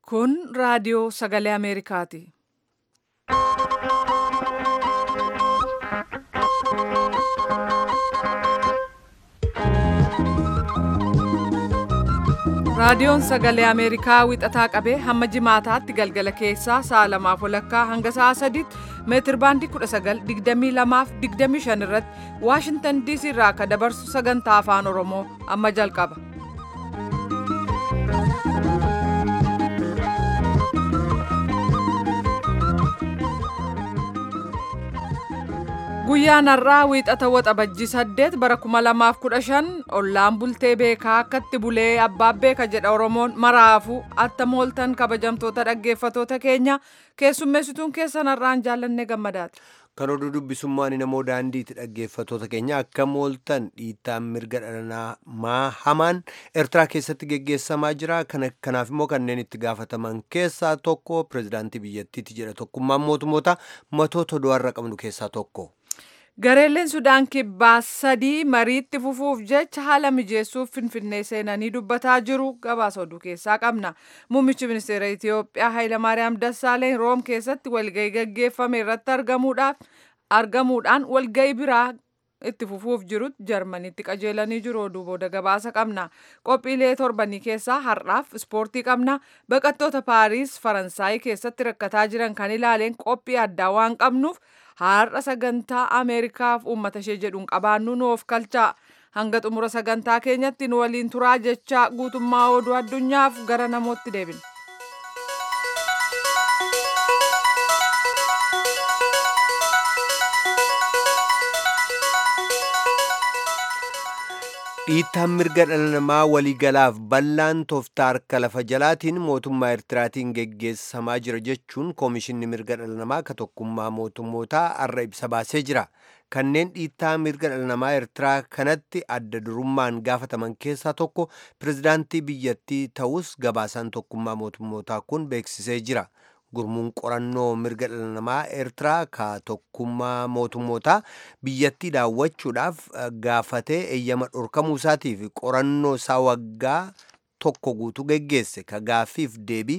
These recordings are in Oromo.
Kun raadiyoo sagalee Ameerikaati. Raadiyoon sagalee Ameerikaa wixataa qabee hamma jimaataatti galgala keessaa sa'a lamaaf walakkaa hanga sa'a sadiitti meetir baandii 19:22-25 irratti Waashintan DC irraa akka dabarsu sagantaa afaan Oromoo amma jalqaba. Guyyaan har'aa wiixata waxabajjii 8 bara 2015 ollaan bultee beekaa akkatti bulee abbaan beeka jedha Oromoon maraafu atta mooltan kabajamtoota dhaggeeffatoota keenya keessummeessituun keessan har'aan jaallanne gammadaati. Kan oduu dubbisummaan namoo daandiitti dhaggeeffatoota keenya akka mooltan dhiittaan mirga dhala namaa hamaan Eertiraa keessatti geggeessamaa jira. Kanaaf immoo kanneen itti gaafataman keessaa tokko pirezidaantii biyyattiiti jedha tokkummaan mootummoota matoota du'arra qabnu keessaa tokko. Gareeleen Sudaan kibbaa sadii mariitti fufuuf jecha haala mijeessuuf Finfinnee seenanii dubbataa jiru gabaasa oduu keessaa qabna. Muummichi ministeera Itiyoophiyaa Hayilamaariyaam Dassaaleen Room keessatti walgahii gaggeeffame irratti argamuudhaan walgahii biraa itti fufuuf jirutti Jarmaniitti qajeelanii jiru oduu booda gabaasa qabna. Qophiilee torbanii keessaa har'aaf ispoortii qabna. Baqattoota Paariis Faransaayii keessatti rakkataa jiran kan ilaaleen qophii addaa waan qabnuuf har'a sagantaa ameerikaaf uummata ishee jedhuun qabaannu nuuf kalchaa hanga xumura sagantaa keenyatti nu waliin turaa jechaa guutummaa oduu addunyaaf gara namootti deebina. dhiittaan mirga dhala namaa waliigalaaf bal'aan tooftaa harka lafa jalaatiin mootummaa eertiraatiin geggeessamaa jira jechuun koomishinni mirga dhala namaa ka tokkummaa mootummootaa har'a ibsa baasee jira kanneen dhiittaa mirga dhala namaa eertiraa kanatti adda durummaan gaafataman keessaa tokko pirezidaantii biyyattii ta'us gabaasaan tokkummaa mootummootaa kun beeksisee jira. gurmuun qorannoo mirga dhala namaa eertiraa ka tokkummaa mootummootaa biyyattii daawwachuudhaaf gaafatee eeyyama dhorkamuu isaatiif qorannoo isaa waggaa tokko guutuu geggeesse ka gaaffiif deebii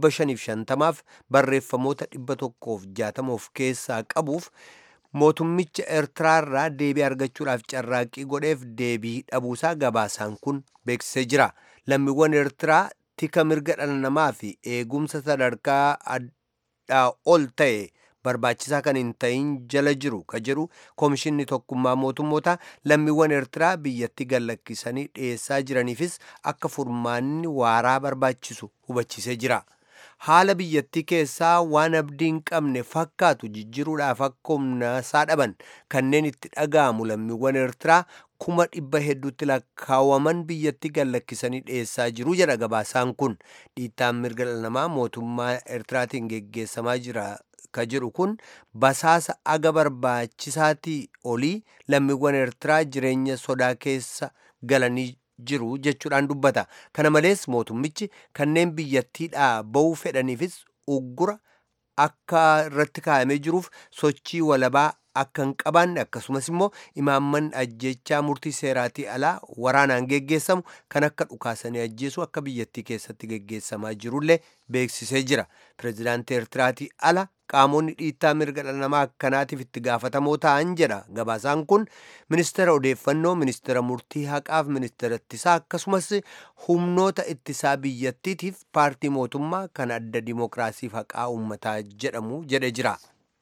550f barreeffamoota 160 of keessaa qabuuf mootummicha eertiraarraa deebii argachuudhaaf carraaqqii godheef deebii dhabuusaa gabaasaan kun beeksisee jira lammiiwwan eertiraa tika mirga dhala namaa fi eegumsa sadarkaa addaa ol ta'e barbaachisaa kan hin ta'in jala jiru ka jedhu koomishinni tokkummaa mootummoota lammiiwwan eertiraa biyyatti gallakkisanii dhiyeessaa jiraniifis akka furmaanni waaraa barbaachisu hubachiisee jira. haala biyyattii keessaa waan abdii hin qabne fakkaatu jijjiruudhaaf akka humnaasaa dhaban kanneen itti dhaga'amu lammiiwwan eertiraa kuma dhibba hedduutti lakkaawwaman biyyatti gallakkisanii dhiyeessaa jiru jedha gabaasaan kun dhiittaan mirga dhala namaa mootummaa eertiraatiin geggeessamaa jira ka jedhu kun basaasa aga barbaachisaatii olii lammiiwwan eertiraa jireenya sodaa keessa galanii jiru jechuudhaan dubbata kana malees mootummichi kanneen biyyattiidhaa ba'uu fedhaniifis uggura akka irratti kaa'amee jiruuf sochii walabaa akka hin qabaanne akkasumas immoo imaamman ajjechaa murtii seeraatii alaa waraanaan geggeessamu kan akka dhukaasanii ajjeesu akka biyyattii keessatti geggeessamaa jirullee beeksisee jira pireezidaantii eertiraatii ala qaamonni dhiittaa mirga dhala namaa akkanaatiif itti gaafatamoo ta'an jedha gabaasaan kun ministeera odeeffannoo ministeera murtii haqaaf ministeera ittisaa akkasumas humnoota ittisaa biyyattiitiif paartii mootummaa kan adda dimokiraasiif haqaa uummataa jedhamu jedhe jira.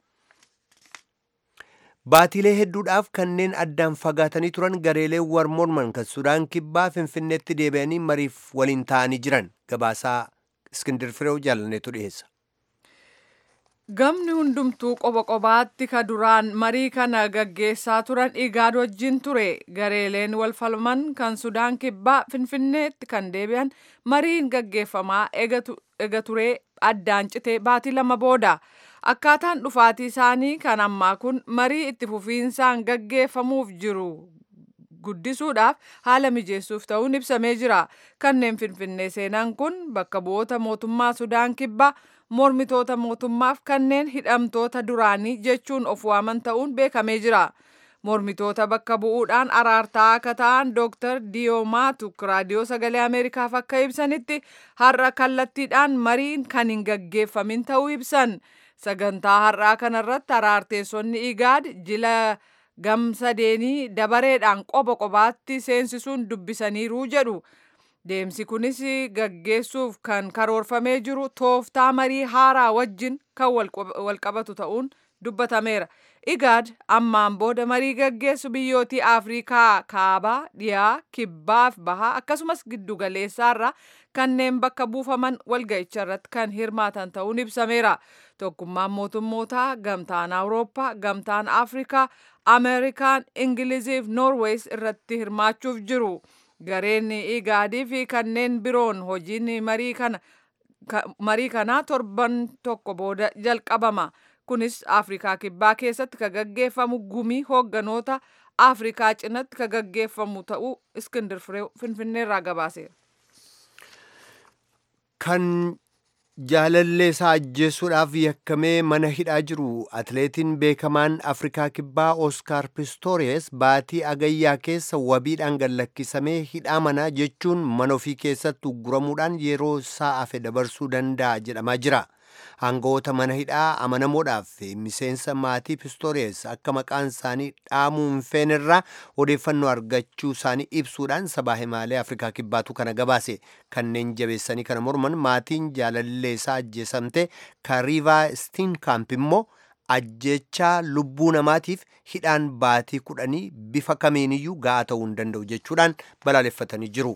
Baatiilee hedduudhaaf kanneen addaan fagaatanii turan gareeleen war morman kan Sudaan kibbaa Finfinneetti deebi'anii mariif waliin ta'anii jiran gabaasaa Iskindir Fireew jaalanneetu dhiyeessa. Gamni hundumtuu qoba qobaatti ka duraan marii kana gaggeessaa turan igaad wajjin ture gareeleen wal falman kan Sudaan kibbaa Finfinneetti kan deebi'an mariin gaggeeffamaa ega turee addaan citee baatii lama booda. Akkaataan dhufaatii isaanii kan ammaa kun marii itti fufiinsaan gaggeeffamuuf jiru guddisuudhaaf haala mijeessuuf ta'uun ibsamee jira. Kanneen Finfinnee seenan kun bakka bu'oota mootummaa Sudaan kibbaa mormitoota mootummaaf kanneen hidhamtoota duraanii jechuun of waaman ta'uun beekamee jira. mormitoota bakka bu'uudhaan araartaa akka ta'an dooktar diyoomatuk raadiyoo sagalee ameerikaaf akka ibsanitti har'a kallattiidhaan mariin kan hin gaggeeffamin ta'uu ibsan sagantaa har'aa kanarratti araarteessonni igaad jila gamsadeenii dabareedhaan qoba qobaatti seensisuun dubbisaniiru jedhu. Deemsi kunis gaggeessuuf kan karoorfamee jiru tooftaa marii haaraa wajjin kan walqabatu ta'uun dubbatameera. Igaad ammaan booda marii gaggeessu biyyootii Afrikaa kaabaa, dhiyaa, kibbaaf bahaa akkasumas giddu galeessaarraa kanneen bakka buufaman walga'icha irratti kan hirmaatan ta'uun ibsameera. Tokkummaan mootummootaa, gamtaan Awurooppaa, gamtaan Afrikaa, Ameerikaan, Ingiliziif Noorwees irratti hirmaachuuf jiru. gareen igaadii fi kanneen biroon hojiin marii kana marii kanaa torban tokko booda jalqabama kunis afrikaa kibbaa keessatti ka gaggeeffamu gumii hoogganoota afrikaa cinatti ka gaggeeffamu ta'uu iskindir firee finfinneerraa gabaaseera. kan jaalallee isaa ajjeesuudhaaf yakkamee mana hidhaa jiru atleetiin beekamaan afrikaa kibbaa oskaar pistoores baatii agayyaa keessa wabiidhaan gallakkisamee hidhaa manaa jechuun mana ofii keessatti ugguramuudhaan yeroo isaa hafe dabarsuu danda'a jedhamaa jira aangawoota mana hidhaa amanamoodhaaf miseensa maatii pistoores akka maqaan isaanii dhaamuu hin feenerraa odeeffannoo argachuu isaanii ibsuudhaan sabaa himaalee afrikaa kibbaatu kana gabaase kanneen jabeessanii kana morman maatiin jaalallee isaa ajjeesamte kariivaa stiinkaamp immoo ajjechaa lubbuu namaatiif hidhaan baatii kudhanii bifa kamiiniyyuu ga'aa ta'uu hin danda'u jechuudhaan balaaleffatanii jiru.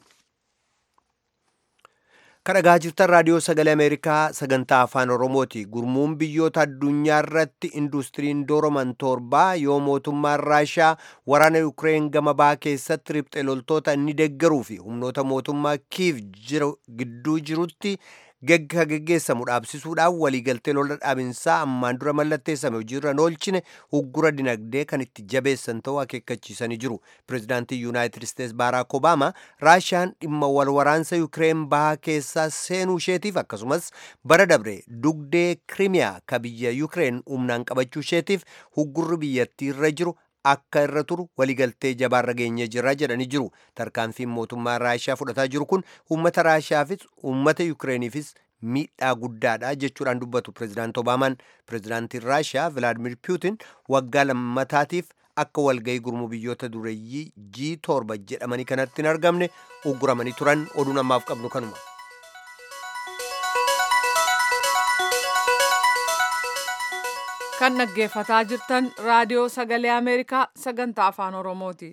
kadhagaa jirtan raadiyoo sagalee ameerikaa sagantaa afaan oromooti gurmuun biyyoota addunyaa irratti industiriin dooroman torbaa yoo mootummaan raashaa waraana yukireen gama ba'aa keessatti riphxe loltoota inni deeggaruu fi humnoota mootummaa kiiv gidduu jirutti gegga geggeessamu dhaabsisuudhaan waliigaltee lola dhaabinsaa ammaan dura mallatteessame hojiirra oolchine uggura dinagdee kan itti jabeessan ta'uu akeekkachiisanii jiru pirezidaantii yuunaayitid isteets baaraak obaamaa raashiyaan dhimma wal waraansa yukireen bahaa keessaa seenuu isheetiif akkasumas bara dabre dugdee kirimiyaa ka biyya yukireen humnaan qabachuu isheetiif uggurri biyyattii irra jiru akka irra turu waliigaltee jabaarra geenye jirra jedhanii jiru tarkaanfiin mootummaa raashiyaa fudhataa jiru kun uummata raashiyaafis uummata yukireeniifis miidhaa guddaadha jechuudhaan dubbatu pirezidaant obaamaan pirezidaantiin raashiyaa vilaadimir puutin waggaa lammataatiif akka walgayii gurmuu biyyoota dureeyyii jii torba jedhamanii kanatti hin argamne ugguramanii turan oduun ammaaf qabnu kanuma. kan dhaggeeffataa jirtan raadiyoo sagalee ameerikaa sagantaa afaan oromooti.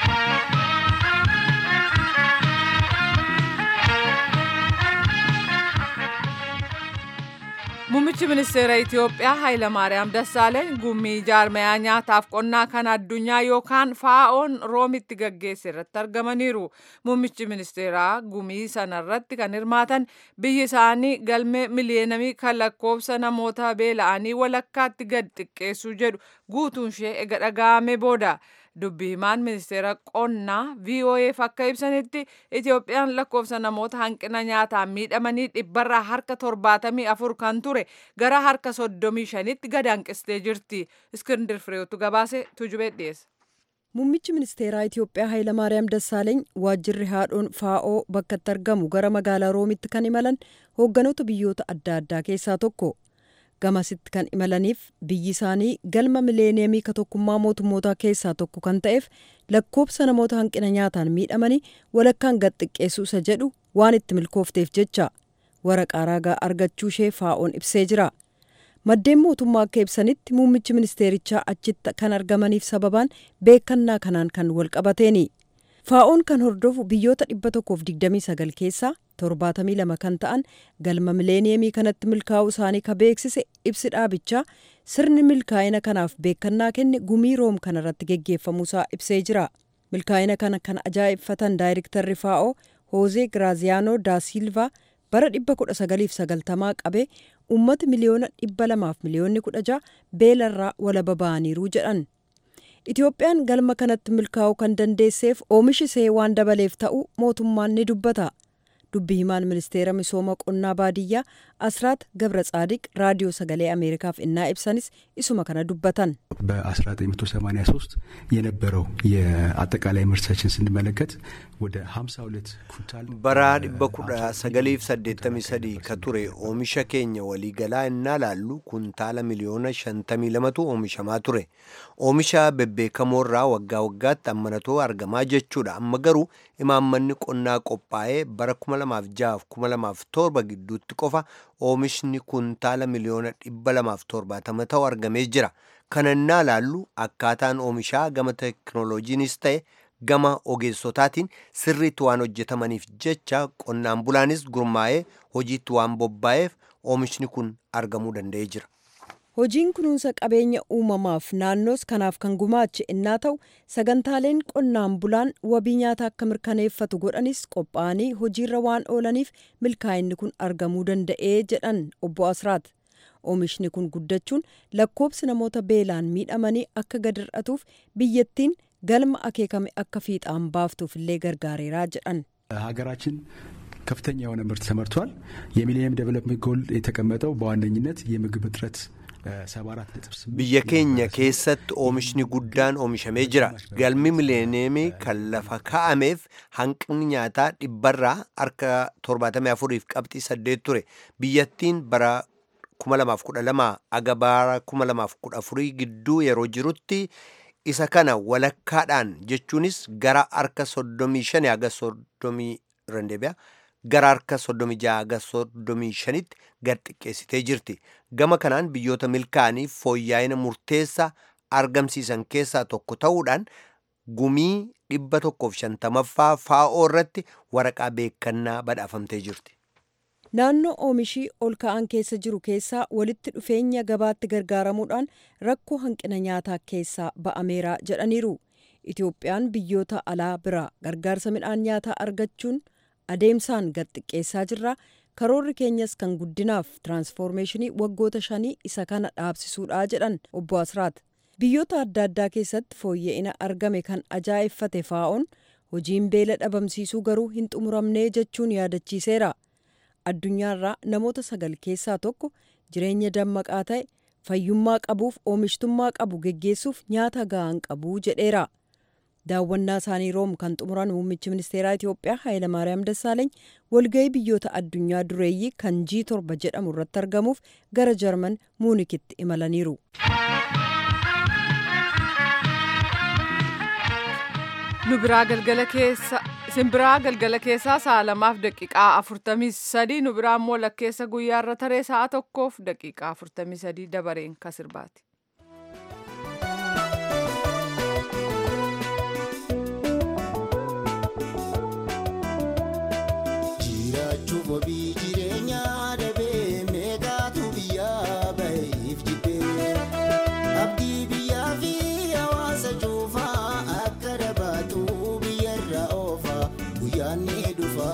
Muummichi ministeera Itiyoophiyaa Hayilamaariyaam Dassaaleeny gummii jaarmayaa nyaataaf qonnaa kan addunyaa yookaan faa'oon roomitti gaggeesse irratti argamaniiru. Muummichi ministeeraa gumii sanarratti kan hirmaatan biyyi isaanii galmee miliyoonamii kan lakkoofsa namoota beela'anii walakkaatti gad xiqqeessuu jedhu guutuun ishee ega dhaga'ame booda. dubbi himaan ministeera qonnaa VOAf akka ibsanitti Itiyoophiyaan lakkoofsa namoota hanqina nyaataan miidhamanii dhibbarraa harka torbaatamii afur kan ture gara harka soddomii shanitti gad hanqistee jirti. Iskindir Fireewotu gabaase tujubee dhiyeessa. Muummichi ministeeraa Itiyoophiyaa Hayilamaariyaam Dassaaleeny waajjirri haadhoon faa'oo bakka itti argamu gara magaalaa Roomitti kan imalan hoogganoota biyyoota adda addaa keessaa tokko. gamasitti kan imalaniif biyyi isaanii galma mileeniyamii ka tokkummaa mootummootaa keessaa tokko kan ta'eef lakkoofsa namoota hanqina nyaataan miidhamanii walakkaan gad xiqqeessuu isa jedhu waan itti milkoofteef jecha waraqaa raagaa argachuu ishee faa'oon ibsee jira. maddeen mootummaa akka ibsanitti muummichi ministeerichaa achitti kan argamaniif sababaan beekannaa kanaan kan walqabateeni. faa'oon kan hordofu biyyoota 129 keessaa 72 kan ta'an galma mileeniyamii kanatti milkaa'uu isaanii ka beeksise ibsi dhaabichaa sirni milkaa'ina kanaaf beekannaa kenne gumii room kanarratti geggeeffamuusaa ibsee jira milkaa'ina kana kan ajaa'ibfatan daayirektarri faa'oo hoozee giraaziyaanoo daa silvaa bara 1990 qabee uummata miliyoona 200 fi miliyoonni 16 beelarraa walaba ba'aniiru jedhan. Itiyoophiyaan galma kanatti milkaa'uu kan dandeesseef oomishi ishee waan dabaleef ta'uu mootummaan ni dubbata. dubbi himaan ministeera misooma qonnaa baadiyyaa asraat ገብረ ጻዲቅ ራዲዮ ሰገሌ አሜሪካፍ እና ኢብሳኒስ isuma kana dubbatan በ1983 የነበረው የአጠቃላይ ምርታችን ስንመለከት ወደ 52 ኩንታል bara dhibba kudha sagaliif saddeettamii sadii ka ture oomisha keenya waliigalaa innaa laallu kuntaala miliyoona shantamii lamatu oomishamaa ture oomisha bebbeekamoorraa waggaa waggaatti ammanatoo argamaa jechuudha amma garuu imaammanni qonnaa qophaa'ee bara 2006-2007 gidduutti qofa oomishni kuntaala miliyoona 270 ta'u argamee jira kana innaa laallu akkaataan oomishaa gama teknooloojiinis ta'e gama ogeessotaatiin sirriitti waan hojjetamaniif jecha qonnaan bulaanis gurmaa'ee hojiitti waan bobba'eef oomishni kun argamuu danda'ee jira. hojiin kunuunsa qabeenya uumamaaf naannoos kanaaf kan gumaache innaa ta'u sagantaaleen qonnaan bulaan wabii nyaata akka mirkaneeffatu godhanis qophaa'anii hojiirra waan oolaniif milkaa'inni kun argamuu danda'ee jedhan obbo Asraat. Oomishni kun guddachuun lakkoobsi namoota beelaan miidhamanii akka gad hir'atuuf biyyattiin galma akeekame akka fiixaan baaftuuf illee gargaareeraa jedhan. ሀገራችን ከፍተኛ የሆነ ምርት ተመርቷል። የሚሊኒየም ዴቨሎፕመንት ጎል የተቀመጠው በዋነኝነት የምግብ እጥረት biyya keenya keessatti oomishni guddaan oomishamee jira galmi mileeniyeemii kan lafa kaa'ameef hanqinni nyaataa dhibbarraa harka 74 fi qabxii 8 ture biyyattiin bara 2012 aga bara 2014 gidduu yeroo jirutti isa kana walakkaadhaan jechuunis gara harka 35 haga 30 randeebi'a gara harka 36 haga 35tti gad xiqqeessitee jirti gama kanaan biyyoota milkaa'aniif fooyya'ina murteessaa argamsiisan keessaa tokko ta'uudhaan gumii dhibba tokkoof shantamaffaa faa'oo irratti waraqaa beekannaa badhaafamtee jirti. Naannoo oomishii ol ka'an keessa jiru keessaa walitti dhufeenya gabaatti gargaaramuudhaan rakkoo hanqina nyaataa keessaa ba'ameera jedhaniiru. Itoophiyaan biyyoota alaa biraa gargaarsa midhaan nyaataa argachuun adeemsaan gad xiqqeessaa jirra. Karoorri keenyas kan guddinaaf tiraansfoormeeshinii waggoota shanii isa kana dhaabsisuudha jedhan obbo Asraat. Biyyoota adda addaa keessatti fooyya'ina argame kan ajaa'effate faa'oon hojiin beela dhabamsiisuu garuu hin xumuramnee jechuun yaadachiiseera. addunyaarraa namoota sagal keessaa tokko jireenya dammaqaa ta'e fayyummaa qabuuf oomishtummaa qabu geggeessuuf nyaata ga'aan qabu jedheera. daawwannaa isaanii room kan xumuran muummichi ministeeraa Itoophiyaa Hayilamaariyaam Dassaaleeny walga'ii biyyoota addunyaa dureeyyii kan G torba jedhamu irratti argamuuf gara Jarman Muunikitti imalaniiru. nu biraa galgala keessa isin biraa galgala keessaa sa'a lamaaf daqiiqaa afurtamii sadii nu biraa immoo lakkeessa guyyaarra taree sa'a tokkoof daqiiqaa afurtamii sadii dabareen ka sirbaati. Jiraachuuf wabii jireenyaa dhabee meeqaatu biyyaa baheef jibbee abdii biyyaa fi hawaasa cuufaa akka dhabaatu biyyarra oofa guyyaan ni dhufa.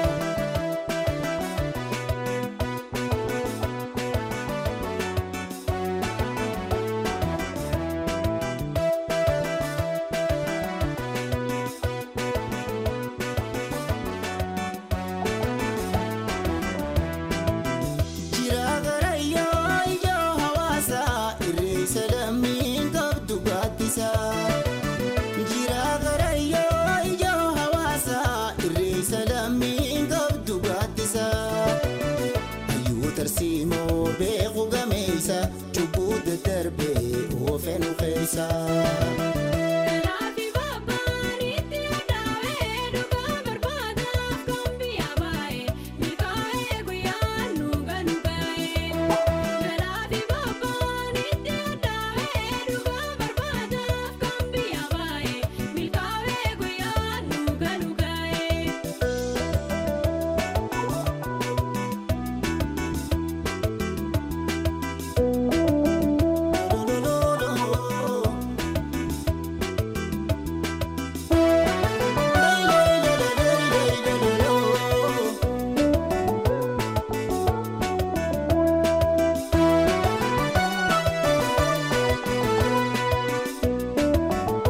Jira garayyoo ijoo hawaasaa irreessa lammiin qabdu gaaddisa. Jira garayyoo ijoo hawaasaa irreessa lammiin qabdu gaaddisa. Hayyuu tarsiimoo beeku gameessa cubbuu daddarbee oofenu keessa.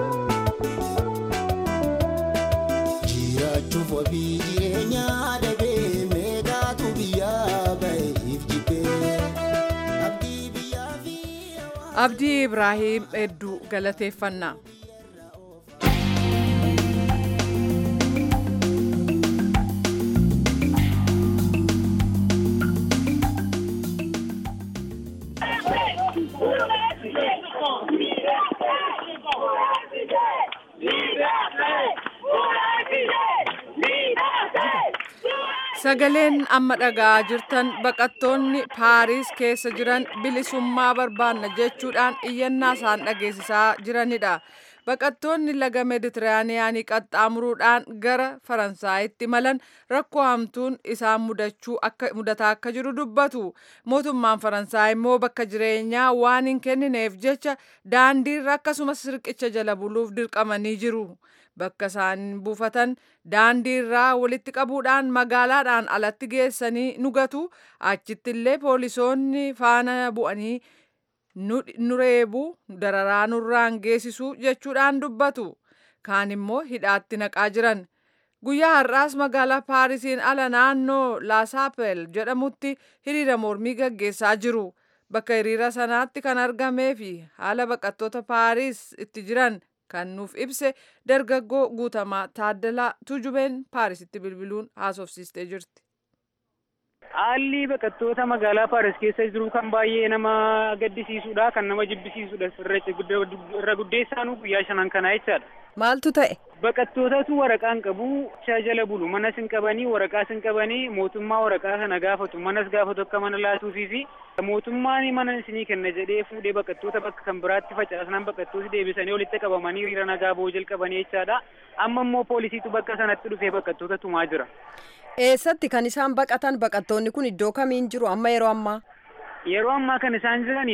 Jiraachuuf wabii jireenyaa dhabee abdii ibraahim hedduu galateeffannaa sagaleen amma dhagaa jirtan baqattoonni paariis keessa jiran bilisummaa barbaanna jechuudhaan iyyannaa isaan dhageessisaa jiranidha baqattoonni laga meeditiraaniyaanii qaxxaamuruudhaan gara faransaayitti imalan rakkoo hamtuun isaan mudachuu akka mudataa akka jiru dubbatu mootummaan faransaay immoo bakka jireenyaa waan hin kennineef jecha daandiirra akkasumas riqicha jala buluuf dirqamanii jiru bakka isaan buufatan daandiirraa walitti qabuudhaan magaalaadhaan alatti geessanii nugatu achitti illee poolisoonni faana bu'anii nu reebu dararaa nurraan geessisu jechuudhaan dubbatu kaan immoo hidhaatti naqaa jiran guyyaa har'aas magaalaa paarisiin ala naannoo laasaapel jedhamutti hiriira mormii gaggeessaa jiru bakka hiriira sanaatti kan argamee fi haala baqattoota paariis itti jiran kan nuuf ibse dargaggoo guutamaa taaddalaa tujubeen paarisitti bilbiluun haasofsiistee jirti. Haalli baqattoota magaalaa Paaris keessa jiru kan baay'ee nama gaddisiisudha. Kan nama jibbisiisudha. Irra guddeessaanuu guyyaa shanan kanaa jechaadha. Maaltu ta'e? Baqattootatu waraqaa hin qabu. Shaa jala bulu. Manas hin qabanii, waraqaas hin qabanii, mootummaa waraqaa sana gaafatu. Manas gaafatu akka mana laatuufii fi mootummaan mana isinii kenna jedhee fuudhee baqattoota bakka kan biraatti facaasnaan baqattooti deebisanii walitti qabamanii hiriira nagaa ba'uu jalqabanii jechaadha. Amma immoo poolisiitu bakka sanatti dhufee baqattoota tumaa jira. Eessatti kan isaan baqatan baqattoonni kun iddoo kamiin jiru amma yeroo ammaa? Yeroo ammaa kan isaan jiran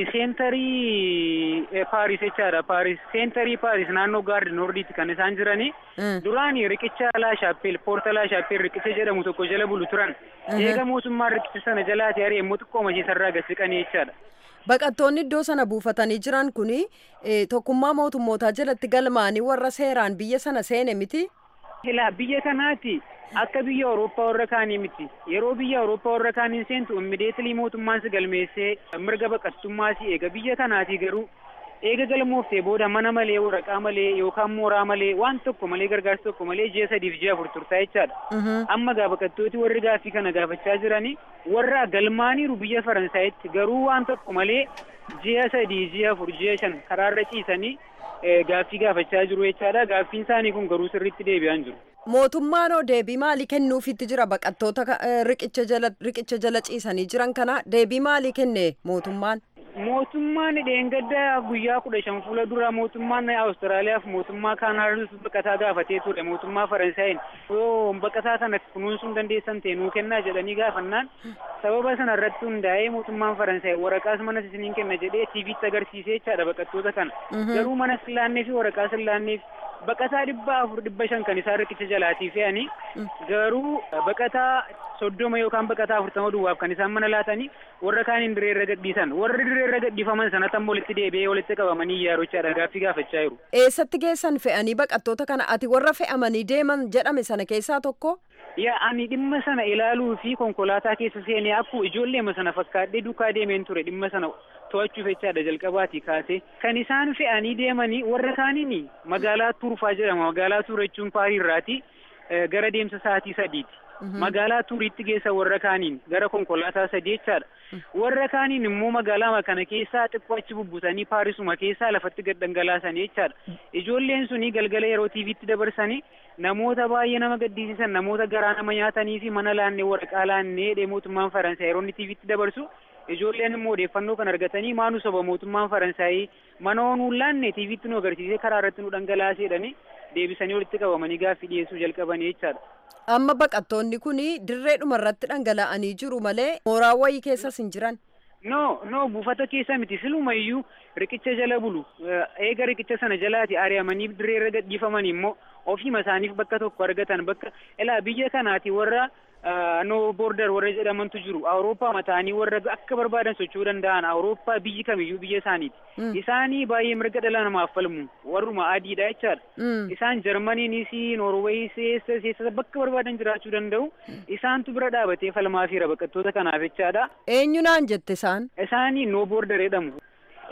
seentarii Paaris jechaadha. Paaris seentarii Paaris naannoo gaardi noordiitti kan isaan jirani. Duraan riqicha laa shaappeel poorta laa shaappeel riqicha jedhamu tokko jala bulu turan. Eega mootummaan riqicha sana jalaati ari'ee immoo xiqqoo mashiisarraa gasiqanii jechaadha. Baqattoonni iddoo sana buufatanii jiran kuni tokkummaa mootummootaa jalatti galmaanii warra seeraan biyya sana seene miti? Ilaa biyya kanaati akka biyya Awurooppaa warra kaanii miti. Yeroo biyya Awurooppaa warra kaaniin seentu immideetilii mootummaan si galmeessee mirga baqattummaa si eega. Biyya kanaati garuu eega galmooftee booda mana malee waraqaa malee yookaan mooraa malee waan tokko malee gargaarsa tokko malee ji'a sadiif ji'a afur turtaa jechaadha. Amma gaa baqattooti warri gaaffii kana gaafachaa jiranii warra galmaaniiru biyya Faransaayitti garuu waan tokko malee ji'a sadii ji'a afur ji'a shan karaarra ciisanii gaaffii gaafachaa jiru jechaadha. Gaaffiin isaanii kun garuu sirriitti deebi'aan jiru. Mootummaan hoo deebii maalii kennuufitti jira baqattoota riqicha jala riqicha jala ciisanii jiran kana deebii maalii kenne mootummaan? Mootummaan dheengadda guyyaa kudha shan fuula dura mootummaan Awustiraaliyaaf mootummaa Kaanaadaatu baqataa gaafatee ture mootummaa Faransaayeen yoo baqataa kana kunuunsuu dandeessan ta'e nuu kennaa jedhanii gaafannaan sababa sana irratti hundaa'ee mootummaan Faransaay waraqaas manas isiniin kenna jedhee tiiviitti agarsiisee jechaadha baqattoota kana garuu manas hin laannee fi waraqaas hin laannee baqataa dhibba afur dhibba shan kan isaan riqicha jalaatii fe'anii garuu baqataa soddoma yookaan baqataa afurtama duwwaaf kan isaan mana laatanii warra kaaniin diree irra gadhiisan warri diree irra gadhiifaman sanatti ammoo walitti deebi'ee walitti qabamanii iyyaarochaa gaaffii gaafachaa jiru. Eessatti geessan fe'anii baqattoota kana ati warra fe'amanii deeman jedhame sana keessaa tokko? Yaa ani dhimma sana ilaaluu fi konkolaataa keessa seenee akkuma ijoolleema sana fakkaadhee duukaa deemeen ture dhimma sana to'achuuf jechaadha jalqabaatii kaasee kan isaan fe'anii deemanii warra kaaniin magaalaa Tuurfaa jedhama magaalaa Tuur jechuun Paariirraati gara deemsa sa'aatii sadiiti. magaalaa tuuriitti geessa warra kaaniin gara konkolaataa sadii jechaadha. Warra kaaniin immoo magaalaa kana keessaa xiqqoo achi bubbutanii paarisuma keessaa lafatti gad dhangalaasanii jechaadha. Ijoolleen suni galgala yeroo tiiviitti dabarsanii namoota baay'ee nama gaddisiisan namoota garaa nama nyaatanii fi mana laannee waraqaa laannee mootummaan Faransaay yeroo inni tiiviitti dabarsu ijoolleen immoo odeeffannoo kan argatanii maanu soba mootummaan Faransaayii mana onuun laanne tiiviitti nu agarsiisee karaa irratti nu dhangalaaseedhani deebisanii walitti qabamanii gaaffii dhiyeessuu jalqabanii jechaadha. Amma baqattoonni kun dirreedhuma irratti dhangala'anii jiru malee mooraa wayii keessas hin jiran. No, no, buufata keessa miti. Siluma iyyuu riqicha jala bulu. Eega riqicha sana jalaati ari'amanii dirree irra gadhiifaman immoo ofiima isaaniif bakka tokko argatan bakka ilaa biyya kanaati warra no border warra jedhamantu jiru. Awurooppaa mataanii warra akka barbaadan socho'uu danda'an Awurooppaa biyyi kamiyyuu biyya isaaniiti. Isaanii baay'ee mirga dhala namaaf falmu. Warruma adiidha jechaadha. Isaan Jarmaniinis, Noorweeyis, eessas eessas bakka barbaadan jiraachuu danda'u. Isaantu bira dhaabatee falmaa fi baqattoota kanaaf jechaadha. Eenyu naan jette isaan? Isaanii no border jedhamu.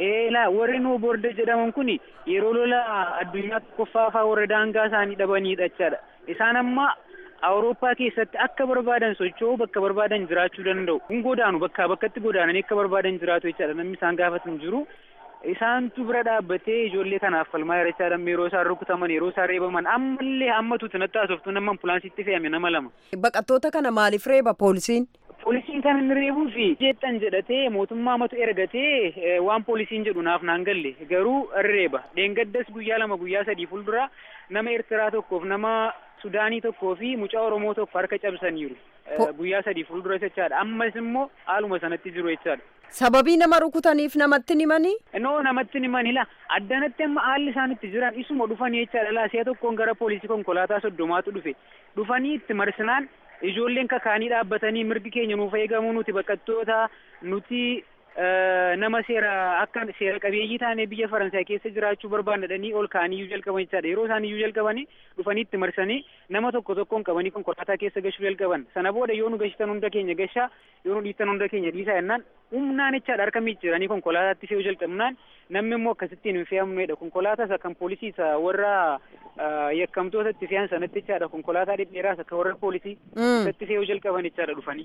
Eelaa warri noo boorda jedhaman kun yeroo lola addunyaa tokkoffaa fa'aa warra daangaa isaanii dhabanidha jechaadha. Isaan amma Awurooppaa keessatti akka barbaadan socho'uu bakka barbaadan jiraachuu danda'u. Kun godaanu bakkaa bakkatti godaananii akka barbaadan jiraatu jechaadha. Namni isaan gaafatan jiru. Isaantu bira dhaabbatee ijoollee kanaaf falmaa jira jechaadha. Yeroo isaan rukutaman yeroo isaan reebaman ammallee ammatu natti haasoftu nama ambulaansitti fe'ame nama lama. Baqattoota kana maaliif reeba poolisiin? Poolisiin kan inni reebuu fi jeexan jedhatee mootummaa matu ergatee waan poolisiin jedhu naaf naan galle garuu reeba. Dheengaddas guyyaa lama guyyaa sadii fuuldura nama Eertiraa tokkoof nama Sudaanii tokkoo fi mucaa Oromoo tokko harka cabsaniiru. Guyyaa sadii fuuldura jechaadha. Ammas immoo haaluma sanatti jiru jechaadha. Sababii nama rukutaniif namatti himanii? Noo namatti himanii la addanatti amma haalli isaan itti jiran isuma dhufanii jechaadha la si'a tokkoon gara poolisii konkolaataa soddomaatu dhufe dhufanii itti marsinaan ijoolleen kakaanii dhaabbatanii mirgi keenya nuuf eegamuu nuti baqattoota nuti nama seera akka seera qabeeyyii taanee biyya faransaay keessa jiraachuu barbaadanii ol kaaniyyuu jalqaban jechaadha yeroo isaan iyyuu jalqabanii dhufanii itti marsanii nama tokko tokkoon qabanii konkolaataa keessa gashuu jalqaban sana booda yoo nu gashitan hunda keenya gashaa yoo nu dhiistan hunda keenya dhiisaa jennaan humnaan jechaadha harka miiciranii konkolaataatti fe'uu jalqabnaan namni immoo akkasittiin hin fe'amnedha konkolaataa isa kan poolisii isa warra yakkamtoota itti fe'an sanatti jechaadha konkolaataa dhedheeraas akka warra poolisii isatti fe'uu jalqaban jechaadha dhufanii.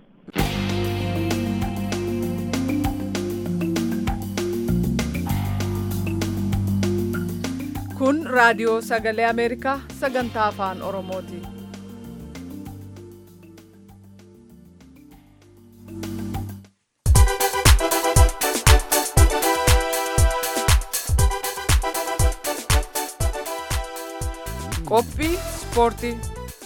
Kun raadiyoo sagalee Ameerikaa sagantaa afaan Oromooti. Qophii ispoortii.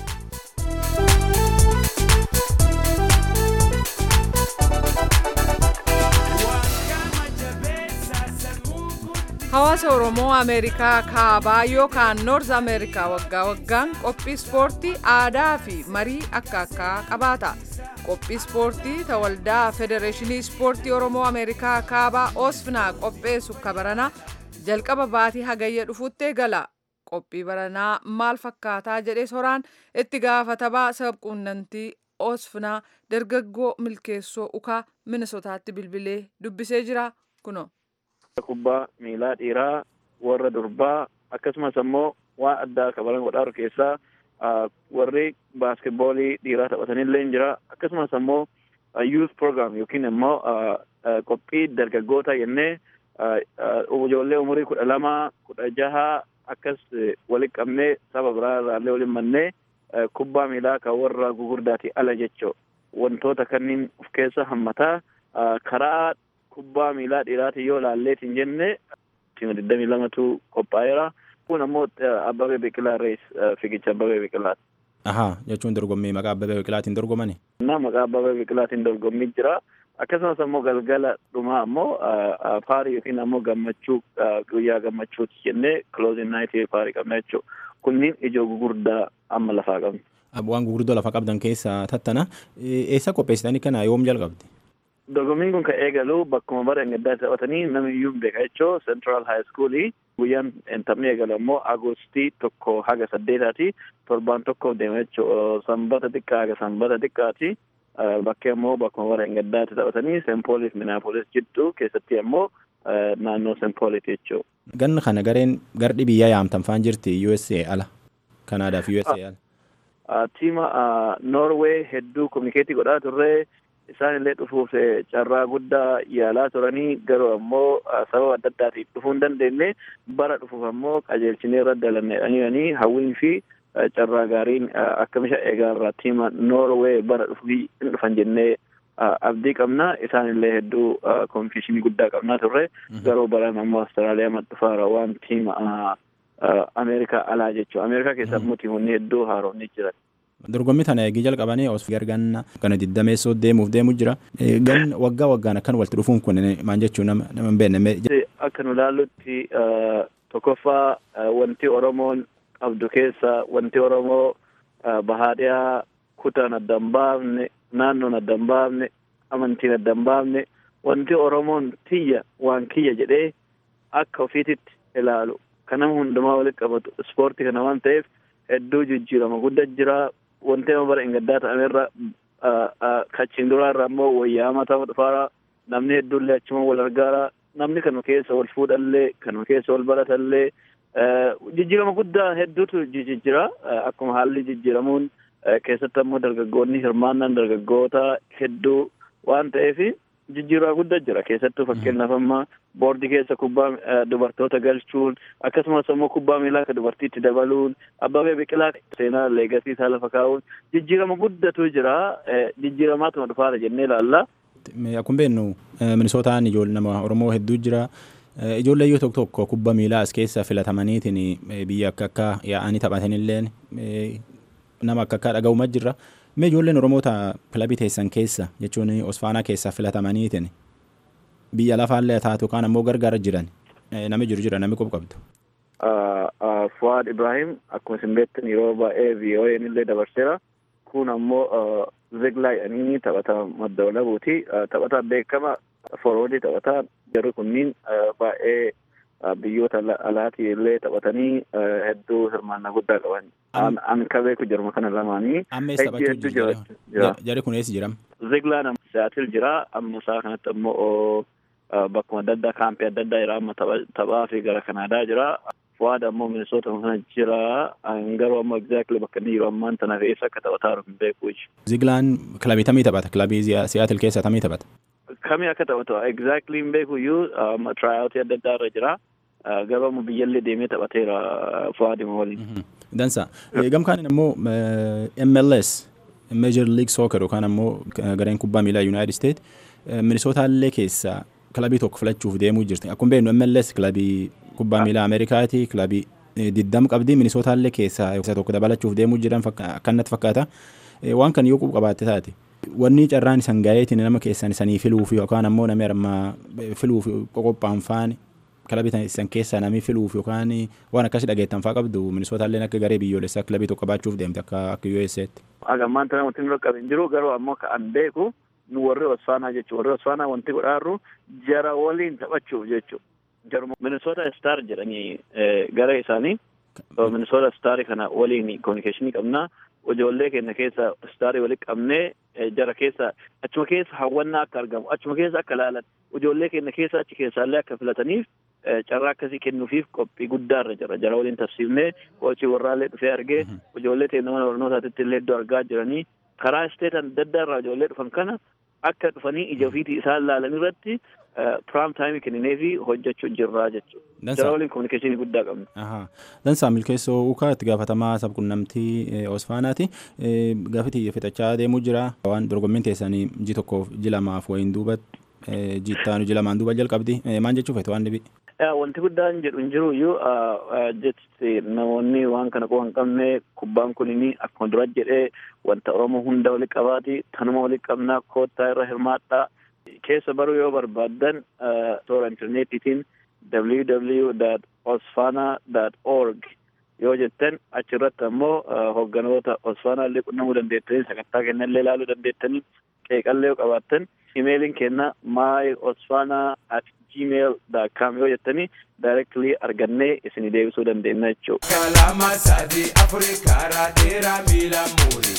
Hawaasa Oromoo Ameerikaa kaabaa yookaan Noorz Ameerikaa waggaa waggaan qophii ispoortii aadaa fi marii akka akkaa qabaata. Qophii ispoortii ta waldaa Federeeshinii Ispoortii Oromoo Ameerikaa kaabaa Oosfinaa qopheessu kabarana jalqaba baatii hagayya dhufuutti eegala. Qophii baranaa maal fakkaataa jedhee soraan itti gaafatamaa sabquunnamtii Oosfinaa dargaggoo milkeessoo ukaa Minisotaatti bilbilee dubbisee jira kunoo. kubbaa miilaa dhiiraa warra durbaa akkasumas ammoo waan addaa kabalan godhaaru keessaa warri baaskeetboolii dhiiraa taphatanillee jira akkasumas ammoo youth program yookiin ammoo qophii dargaggoota jennee ijoollee umurii kudha lama kudha jaha akkas walitti qabnee saba biraa irraallee waliin mannee kubbaa miilaa kan warra gugurdaati ala jechoo wantoota kanneen of keessa hammataa karaa kubbaa miilaa dhiiraatiin yoo laalleetiin jenne tiima digdamii lamatu qophaa'eera. Kun ammoo Abbabee Biqilaa Rees fiigicha Abbabee Biqilaati. Ahaa jechuun dorgommii maqaa Abbabee Biqilaatiin dorgomani? Na maqaa Abbabee Biqilaatiin dorgommii jira. Akkasumas ammoo galgala dhumaa ammoo paarii yookiin ammoo gammachuu guyyaa gammachuuti jennee closing night paarii qabna jechuudha. Kunniin ijoo gugurdaa amma lafaa qabna. Waan gurguddoo lafa qabdan keessaa tattana. Eessa qopheessitanii kana yoom jalqabde? dorgommiin kun kan eegalu bakkuma bara gaddaatti taphatanii namni iyyuu beeka jechoo central high school guyyaan taphni eegalu ammoo agostii tokko haga saddeetaati torbaan tokko deema jechoo sanbata xiqqaa haga sanbata xiqqaati bakkee ammoo bakkuma bara gaddaatti taphatanii sempooliif minaapolis jidduu keessatti ammoo naannoo sempooliiti jechoo. Ganna kana gareen gardhi biyyaa yaamtan faan jirti USA ala Kanaadaaf USA ala. Tiima Norway hedduu kominikeetii godhaa turree isaan illee dhufuuf carraa guddaa yaalaa turanii garuu ammoo sababa adda addaatiif dhufuu hin dandeenye bara dhufuuf ammoo qajeelchinee irra dalannedhanii hawwiin fi carraa gaariin akka misha eegaa irraa tiima Noorwee bara dhufuuf hin dhufan jennee abdii qabna isaan illee hedduu konfishinii guddaa qabnaa turre garuu baran ammoo Awustiraaliyaa madhufaara waan tiima Ameerikaa alaa jechuudha Ameerikaa keessa ammoo tiimonni hedduu haaromni jiran. dorgommii tana eegii jalqabanii osoo gargaarna kana diddameessoo deemuuf deemu jira gan waggaa waggaan akkan walitti dhufuun kun maal jechuun nama hin beekne. Akka nu ilaallutti tokkoffaa wanti Oromoon qabdu keessa wanti Oromoo bahaadhiyaa kutaan adda hin baafne naannoon adda hin baafne amantiin adda hin baafne wanti Oromoon tiyya waan kiyya jedhee akka ofiititti ilaalu kan nama hundumaa walitti qabatu ispoortii kana waan ta'eef hedduu jijjiirama guddaa jira wanti nama bara gaddaa ta'amerra kachiin duraa irraa immoo wayyaa mataa dhufaara namni hedduullee achuma wal argaara namni kanuma keessa wal fuudhallee kanuma keessa wal baratallee jijjiirama guddaa hedduutu jijjiira akkuma haalli jijjiiramuun keessatti ammoo dargaggoonni hirmaannaan dargaggoota hedduu waan ta'eef jijjiirama guddaa jira keessattuu fakkeenyaaf amma boordii keessa kubbaa dubartoota galchuun akkasumas ammoo kubbaa miilaa akka dubartiitti dabaluun abbabee biqilaa seenaa leegasii isaa lafa kaa'uun jijjiirama guddatu jira jijjiiramaatuma dhufaara jennee ilaalla. Akkuma beeknu minisootaan ijoollee nama Oromoo hedduu jira. Ijoollee yoo tokko tokko kubbaa miilaa as keessa filatamaniitiin biyya akka akka yaa'anii taphatanillee nama akka akka dhaga'umaa jirra. Mee ijoolleen Oromoota kilabii teessan keessa jechuun Osfaanaa keessaa filatamaniitiin biyya lafaallee taatu yookaan ammoo gargaara jiran nami jiru jira nami qofa qabdu. Fuwaad Ibrahim akkuma isin beektan yeroo baay'ee VOA'n illee dabarseera. Kun ammoo Ziglaa jedhanii taphataa madda walabuuti. Taphataa beekama forwardii taphataa jarri kunniin baay'ee biyyoota alaatii illee taphatanii hedduu hirmaannaa guddaa qaban. An ka beeku jaruma kana lamaanii. Amma eessa taphachuu jira? Jarri kun eessa jiram? Ziglaan Siyaatil jira. Amma isaa kanatti ammoo bakkuma adda addaa kaampii adda addaa jira. Amma taphaa fi gara Kanaadaa jira. Fuwaad ammoo Minisoota kana jira. Garuu ammoo exactly bakka inni yeroo ammaan tana eessa akka taphataa jiru hin beeku. Ziglaan kilabii tamii taphata? Kilabii Siyaatil keessa tamii taphata? Kami akka taphatu exactly hin beeku iyyuu tiraayawutii adda addaa irra jira. Garuu ammoo biyyallee deemee taphateera Fuwaadima waliin. Dansa. Gamkaan ammoo MLS Major League Soccer yookaan ammoo gareen kubbaa miilaa United States Minisootallee keessa kilabii tokko filachuuf deemuu jirti. Akkuma beeknu MLS kilabii kubbaa miilaa Ameerikaati kilabii diddam qabdi Minisootallee keessa tokko dabalachuuf deemuu jiran akkanatti fakkaata. Waan kan yoo qabaatte taate. Wanni carraan isan gaa'eetiin nama keessan isanii filuuf yookaan ammoo namni armaa filuuf qophaa'an faani kilabii isan keessaa namni filuuf yookaan waan akkasii dhageettan fa'aa qabdu Minisootallee akka garee biyyoolessaa kilabii tokko qabaachuuf deemte akka akka USA'tti. Agammaan tana wanti nurra qaban jiru garuu ammoo kan beeku nu warri Osfaanaa jechuudha. Warri Osfaanaa wanti godhaarru jara waliin taphachuuf jechuudha. Jaruma Minisoota Star jedhanii gara isaanii Minisoota Star kana waliin kominikeeshinii qabnaa. Ijoollee keenya keessa staarii walitti qabnee jara keessa achuma keessa hawwannaa akka argamu achuma keessa akka ilaalan ijoollee keenya keessa achi keessaallee akka filataniif carraa akkasii kennuufiif qophii guddaarra jira jara waliin tafsiifnee qochii warraallee dhufee argee ijoollee teenya mana barnootaatti illee iddoo argaa jiranii karaa isteetan adda addaa irraa ijoollee dhufan kana akka dhufanii ija ofiitii isaan ilaalan irratti piraam taayimii kenninee fi hojjechuu jirraa jechuudha. Jara waliin kominikeeshinii guddaa qabna. Dansaa milkeessoo ukaa itti gaafatamaa sabquunnamtii Osfaanaati. Gaafiti fixachaa deemuu jira. Waan dorgommiin teessanii ji tokkoof ji lamaaf wayiin duuba jittaanu ji lamaan duuba jalqabdi. Maal jechuu feetu waan dhibi? Wanti guddaan jedhu hin jiru iyyuu jechi namoonni waan kana qofa hin qabne kubbaan kunini akkuma dura jedhee wanta Oromoo hunda walitti qabaati tanuma walitti qabnaa koottaa irra hirmaadhaa. keessa baruu yoo barbaaddan toora intarneetiitiin www.osfana.org yoo jettan achirratti ammoo hogganoota osfaanaa illee qunnamuu dandeettanii sagantaa kenna illee ilaaluu dandeettanii qeeqallee yoo qabaattan imeeliin kenna my osfana at gmail dot com yoo jettanii directly argannee isinii deebisuu dandeenya jechuudha. Kalama sadii afurii karaa dheeraa miila muurii.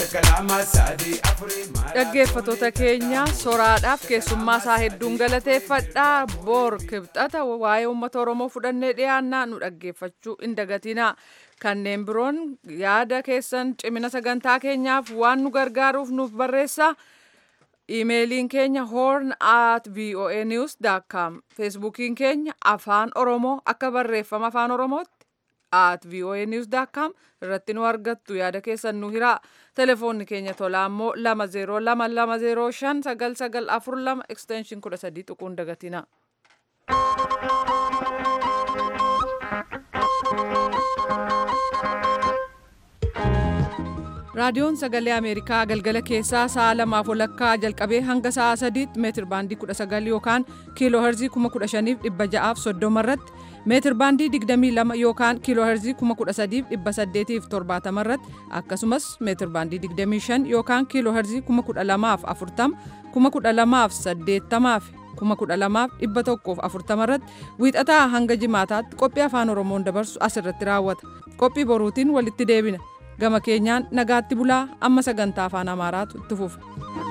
Dhaggeeffattoota keenya soraadhaaf keessummaa isaa hedduun galateeffadhaa boor kibxata waa'ee uummata Oromoo fudhannee dhiyaannaa nu dhaggeeffachuu hin dagatinaa. Kanneen biroon yaada keessan cimina sagantaa keenyaaf waan nu gargaaruuf nuuf barreessaa. Iimeeliin keenya horn at voanews.com feesbuukiin keenya afaan oromoo akka barreeffama afaan oromootti at voanews.com irratti nu argattu yaada keessan nu hiraa telefoonni keenya tolaa immoo lama zeeroo lama lama zeeroo shan sagal sagal afur lama ekstenshin kudha sadii tuquun dagatina. raadiyoon sagalee ameerikaa galgala keessaa sa'a lamaaf walakkaa jalqabee hanga sa'a sadiitti meetir baandii 19 yookaan kiiloo herzii 15600 soddoma irratti meetir baandii 22 yookaan kiiloo herzii 13870 irratti akkasumas meetir baandii 25 yookaan kiiloo herzii 12040 12080 12140 irratti wiixataa hanga jimaataatti qophii afaan oromoon dabarsu asirratti raawwata qophii boruutiin walitti deebina. gama keenyaan nagaatti bulaa amma sagantaa afaan amaaraatu itti fufa.